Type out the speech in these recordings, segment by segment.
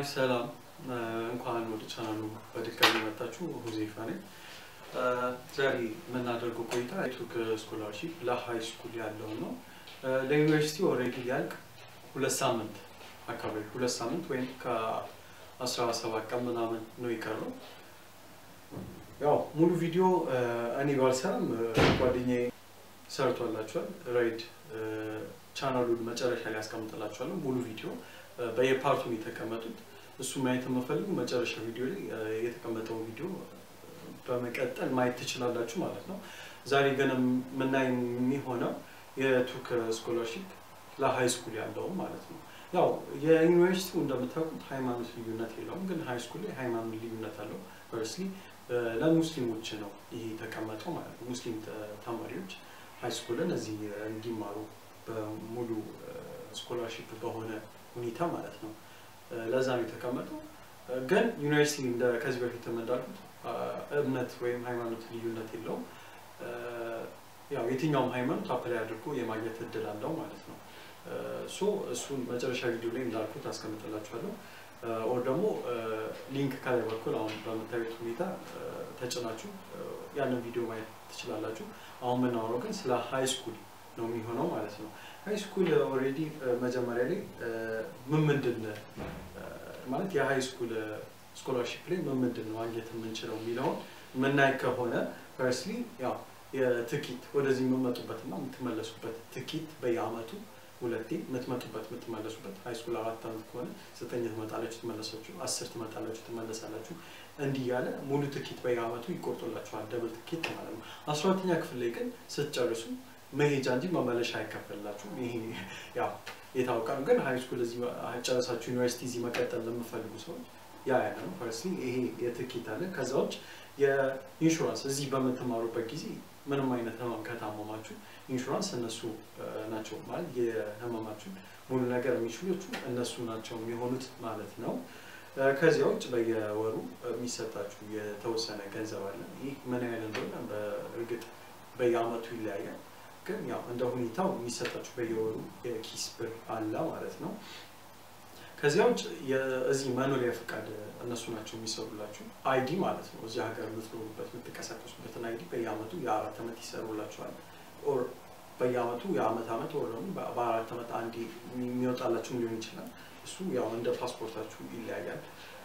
ሰላም እንኳን ወደ ቻናሉ በድጋሚ መጣችሁ። ሁዜፋ ነኝ። ዛሬ የምናደርገው ቆይታ የቱርክ ስኮላርሺፕ ለሀይ ስኩል ያለው ነው። ለዩኒቨርሲቲ ኦልሬዲ ሊያልቅ ሁለት ሳምንት አካባቢ ሁለት ሳምንት ወይም ከአስራ ሰባት ቀን ምናምን ነው የቀረው። ያው ሙሉ ቪዲዮ እኔ ባልሰራም ጓደኛዬ ሰርቷላችኋል። ራይድ ቻናሉን መጨረሻ ላይ ያስቀምጥላችኋለሁ። ሙሉ ቪዲዮ በየፓርቱ የተቀመጡት እሱ ማየት የምፈልጉ መጨረሻ ቪዲዮ ላይ የተቀመጠው ቪዲዮ በመቀጠል ማየት ትችላላችሁ ማለት ነው። ዛሬ ግን የምናይ የሚሆነው የቱርክ ስኮላርሺፕ ለሀይ ስኩል ያለው ማለት ነው። ያው የዩኒቨርሲቲው እንደምታውቁት ሃይማኖት ልዩነት የለውም፣ ግን ሀይ ስኩል ላይ ሃይማኖት ልዩነት አለው። ፈርስሊ ለሙስሊሞች ነው ይሄ የተቀመጠው ማለት ነው። ሙስሊም ተማሪዎች ሀይ ስኩልን እዚህ እንዲማሩ በሙሉ ስኮላርሺፕ በሆነ ሁኔታ ማለት ነው። ለዛ ነው የተቀመጠው። ግን ዩኒቨርሲቲ ከዚህ በፊት እንዳልኩት እምነት ወይም ሃይማኖት ልዩነት የለውም። ያው የትኛውም ሃይማኖት አፕላይ አድርጎ የማግኘት እድል አለው ማለት ነው። ሶ እሱን መጨረሻ ቪዲዮ ላይ እንዳልኩት አስቀምጥላችኋለሁ። ኦር ደግሞ ሊንክ ከላይ በኩል አሁን በምታዩት ሁኔታ ተጭናችሁ ያንን ቪዲዮ ማየት ትችላላችሁ። አሁን የምናወራው ግን ስለ ሃይ ስኩል ነው የሚሆነው ማለት ነው። ሃይ ስኩል ኦልሬዲ መጀመሪያ ላይ ምን ምንድን ማለት የሃይ ስኩል ስኮላርሺፕ ላይ ምን ምንድን ነው ማግኘት የምንችለው የሚለውን የምናይ ከሆነ ፈርስሊ ያው የትኬት ወደዚህ የምመጡበትና የምትመለሱበት ትኬት በየአመቱ ሁለቴ የምትመጡበት የምትመለሱበት ሃይ ስኩል አራት አመት ከሆነ ዘጠኝ ትመጣላችሁ ትመለሳችሁ፣ አስር ትመጣላችሁ ትመለሳላችሁ። እንዲህ ያለ ሙሉ ትኬት በየአመቱ ይቆርጡላችኋል፣ ደብል ትኬት ማለት ነው። አስራ ሁለተኛ ክፍል ላይ ግን ስትጨርሱ መሄጃ እንጂ መመለሻ አይከፈልላችሁም። ይሄ ያው የታወቀ ነው። ግን ሃይ ስኩል እዚህ ጨረሳችሁ ዩኒቨርሲቲ እዚህ መቀጠል ለምፈልጉ ሰዎች ያ ያለ ነው። ፈርስሊ ይሄ የትኬት አለ። ከዛ ውጭ የኢንሹራንስ እዚህ በምትማሩበት ጊዜ ምንም አይነት ህመም ከታመማችሁ ኢንሹራንስ እነሱ ናቸው ማለት የህመማችሁን ሙሉ ነገር የሚችሉት እነሱ ናቸው የሚሆኑት ማለት ነው። ከዚያ ውጭ በየወሩ የሚሰጣችሁ የተወሰነ ገንዘብ አለ። ይህ ምን ያህል እንደሆነ በእርግጥ በየአመቱ ይለያያል። ግን ያው እንደ ሁኔታው የሚሰጣችሁ በየወሩ የኪስ ብር አለ ማለት ነው። ከዚያ ውጭ እዚህ መኖሪያ ፈቃድ እነሱ ናቸው የሚሰሩላችሁ። አይዲ ማለት ነው። እዚህ ሀገር የምትኖሩበት የምትንቀሳቀሱበትን አይዲ በየአመቱ የአራት ዓመት ይሰሩላችኋል። ኦር በየአመቱ የአመት አመት ወር ደግሞ በአራት ዓመት አንዴ የሚወጣላችሁም ሊሆን ይችላል። እሱ ያው እንደ ፓስፖርታችሁ ይለያያል።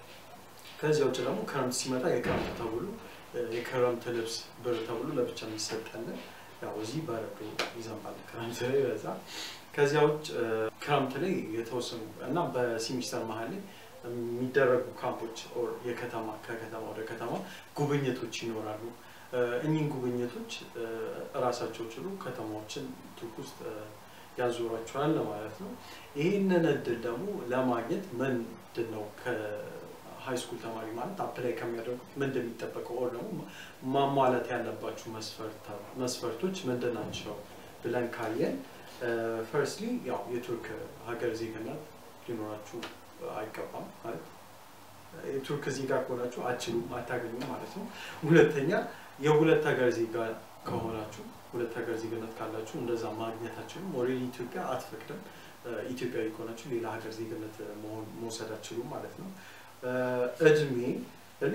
ከዚያ ውጭ ደግሞ ክረምት ሲመጣ የክረምት ተብሎ የክረምት ልብስ ብር ተብሎ ለብቻ የሚሰጠልን ያው እዚህ በረዶ ይዘንባል ክረምት ላይ በዛ። ከዚያ ውጭ ክረምት ላይ የተወሰኑ እና በሲሚስተር መሀል ላይ የሚደረጉ ካምፖች ኦር የከተማ ከከተማ ወደ ከተማ ጉብኝቶች ይኖራሉ። እኚህን ጉብኝቶች እራሳቸው ችሉ ከተማዎችን ቱርክ ውስጥ ያዞሯቸዋል ማለት ነው። ይህንን እድል ደግሞ ለማግኘት ምንድን ነው ሃይ ስኩል ተማሪ ማለት አፕላይ ከሚያደርጉት ምንድን የሚጠበቀው ኦር ደግሞ ማሟላት ያለባችሁ መስፈርቶች ምንድን ናቸው ብለን ካየን ፈርስሊ ያው የቱርክ ሀገር ዜግነት ሊኖራችሁ አይገባም ማለት የቱርክ ዜጋ ከሆናችሁ አችሉም አታገኙም ማለት ነው። ሁለተኛ የሁለት ሀገር ዜጋ ከሆናችሁ ሁለት ሀገር ዜግነት ካላችሁ እንደዛ ማግኘት አችሉም። ኦልሬዲ ኢትዮጵያ አትፈቅድም። ኢትዮጵያዊ ከሆናችሁ ሌላ ሀገር ዜግነት መውሰድ አችሉም ማለት ነው። እድሜ እድሜ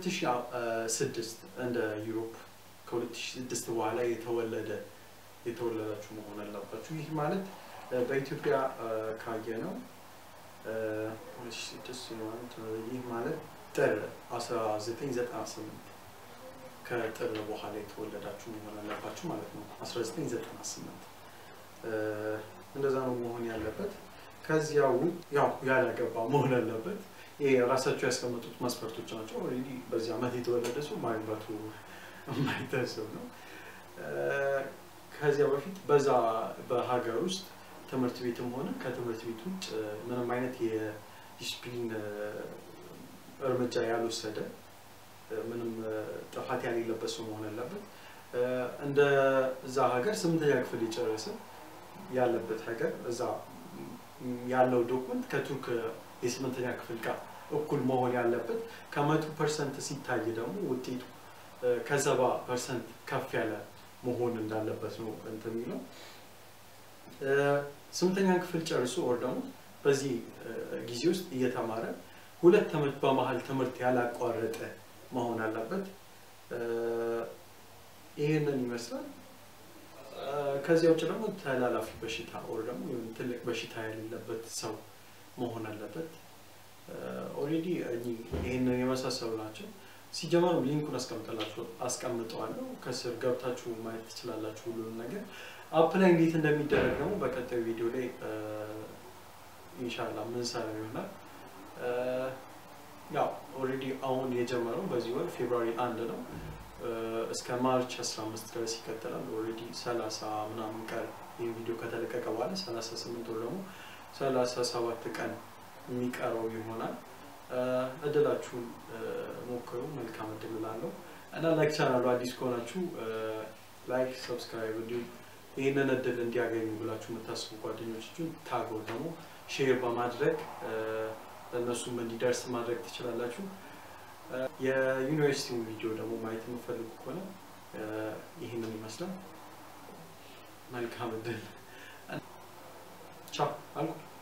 ከ2006 እንደ ዩሮፕ ከ2006 በኋላ የተወለደ የተወለዳችሁ መሆን አለባችሁ። ይህ ማለት በኢትዮጵያ ካየ ነው 2006 ይህ ማለት ጥር 1998 ከጥር በኋላ የተወለዳችሁ መሆን አለባችሁ ማለት ነው። 1998 እንደዛ ነው መሆን ያለበት። ከዚያው ያው ያላገባ መሆን አለበት። ይሄ ራሳቸው ያስቀመጡት መስፈርቶች ናቸው። ኦልሬዲ በዚህ ዓመት የተወለደ ሰው ማግባቱ የማይታሰብ ነው። ከዚያ በፊት በዛ በሀገር ውስጥ ትምህርት ቤትም ሆነ ከትምህርት ቤት ውጭ ምንም አይነት የዲስፕሊን እርምጃ ያልወሰደ ምንም ጥፋት ያሌለበት ሰው መሆን አለበት። እንደ እዛ ሀገር ስምንተኛ ክፍል የጨረሰ ያለበት ሀገር እዛ ያለው ዶክመንት ከቱርክ የስምንተኛ ክፍል ጋር እኩል መሆን ያለበት ከመቶ ፐርሰንት ሲታይ ደግሞ ውጤቱ ከሰባ ፐርሰንት ከፍ ያለ መሆን እንዳለበት ነው እንትን የሚለው ስምንተኛ ክፍል ጨርሶ ወር ደግሞ በዚህ ጊዜ ውስጥ እየተማረ ሁለት ዓመት በመሀል ትምህርት ያላቋረጠ መሆን አለበት። ይህንን ይመስላል። ከዚያ ውጭ ደግሞ ተላላፊ በሽታ ወር ደግሞ ትልቅ በሽታ የሌለበት ሰው መሆን አለበት። ኦልሬዲ ይህንን የመሳሰሉ ናቸው። ሲጀመሩ ሊንኩን አስቀምጠላችሁ አስቀምጠዋለሁ ከስር ገብታችሁ ማየት ትችላላችሁ ሁሉንም ነገር። አፕ ላይ እንዴት እንደሚደረግ ደግሞ በቀጣዩ ቪዲዮ ላይ ኢንሻላህ ምንሰራ ይሆናል። ያው ኦልሬዲ አሁን የጀመረው በዚህ ወር ፌብሩዋሪ አንድ ነው እስከ ማርች 15 ድረስ ይቀጥላል። ኦልሬዲ 30 ምናምን ቀን ይህ ቪዲዮ ከተለቀቀ በኋላ 38 ወር ደግሞ 37 ቀን የሚቀረው ይሆናል። እድላችሁን ሞክሩ። መልካም እድል እላለሁ እና ላይክ ቻናሉ አዲስ ከሆናችሁ ላይክ፣ ሰብስክራይብ እንዲሁም ይህንን እድል እንዲያገኙ ብላችሁ የምታስቡ ጓደኞቻችሁን ታጎ ደግሞ ሼር በማድረግ ለእነሱም እንዲደርስ ማድረግ ትችላላችሁ። የዩኒቨርሲቲውን ቪዲዮ ደግሞ ማየት የምፈልጉ ከሆነ ይህንን ይመስላል። መልካም እድል። ቻው አልኩ።